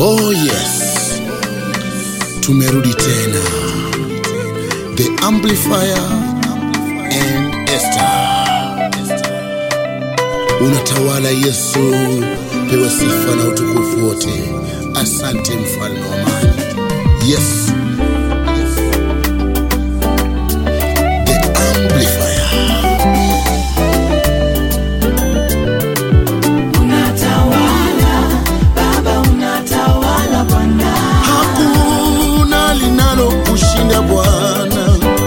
Oh yes, tumerudi tena, the amplifier and Esther. Unatawala Yesu, pewe sifa na utukufu wote. Asante mfalme wa amani. Yes, the amplifier. Unatawala, Baba unatawala Bwana. Hakuna linalo kushinda Bwana,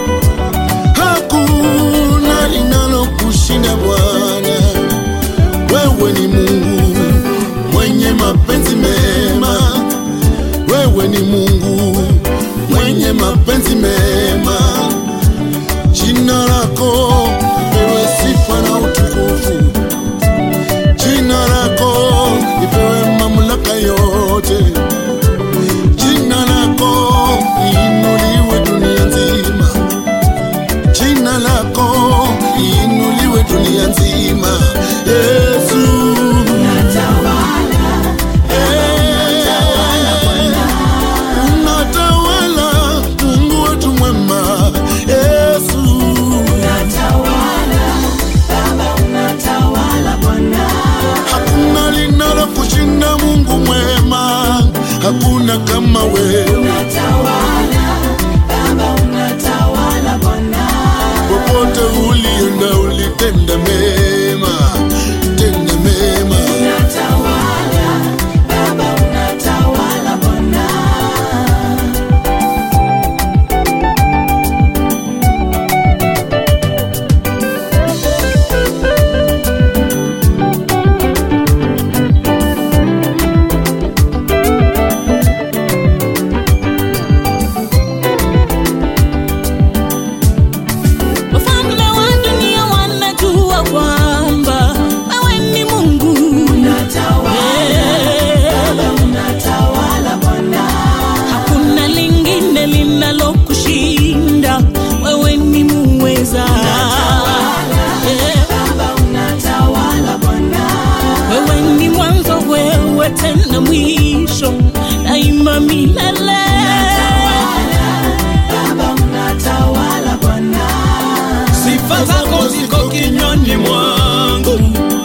hakuna linalo kushinda Bwana. Wewe ni Mungu mwenye mapenzi mema, wewe ni Mungu mwenye mapenzi mema. Jina lako lipewe sifa na utukufu, jina lako lipewe mamlaka yote. Jina lako liinuliwe dunia nzima, jina lako liinuliwe dunia nzima. Yesu, Unatawala, unatawala, Mungu wetu mwema. Yesu, unatawala, Baba unatawala Bwana. hakuna linalo kushinda Mungu mwema, hakuna kama wewe. Unatawala, Baba unatawala Bwana. Popote ulienda ulitenda mema, tenda mema. Unatawala, Baba unatawala Bwana. Wafalme wa dunia wanajua kwamba wewe ni Mungu. Unatawala, Baba unatawala Bwana. Hakuna lingine linalokushinda, wewe ni muweza. Eh, Baba unatawala Bwana. Wewe ni mwanzo, wewe tena mwisho, daima milele. Baba unatawala Bwana. sifa zako ziko kinywani mwangu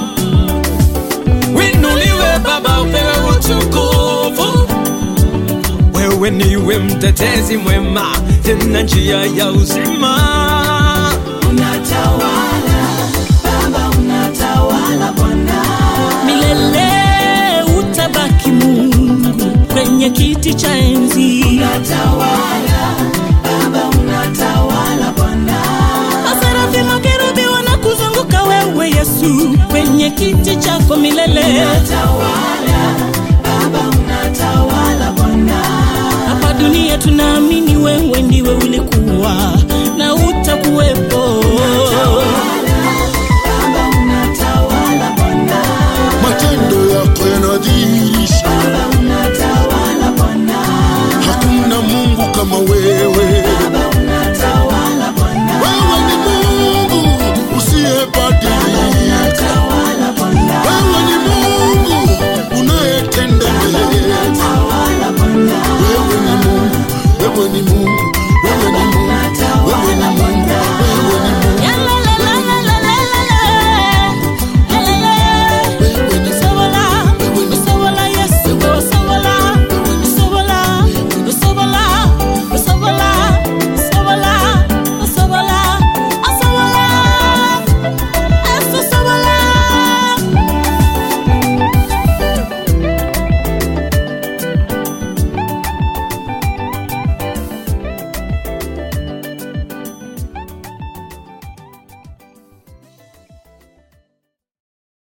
winuliwe baba upewe utukufu wewe niwe mtetezi mwema tena njia ya uzima Unatawala, Baba unatawala Bwana. Milele utabaki Mungu kwenye kiti cha enzi. Unatawala, Baba unatawala Bwana. Maserafi makerubi wanakuzunguka wewe Yesu kwenye kiti chako milele. Unatawala, Baba unatawala Bwana. Hapa dunia tunaamini wewe ndiwe ulikuwa na utakuwepo. Baba unatawala Bwana. Matendo yako yanadhihirisha Baba unatawala Bwana. hakuna Mungu kama wewe. Baba unatawala Bwana. Wewe ni Mungu usiyebadilika, Unatawala Bwana. wewe ni Mungu unayetenda mema. Unatawala Bwana. Wewe ni Mungu, wewe ni Mungu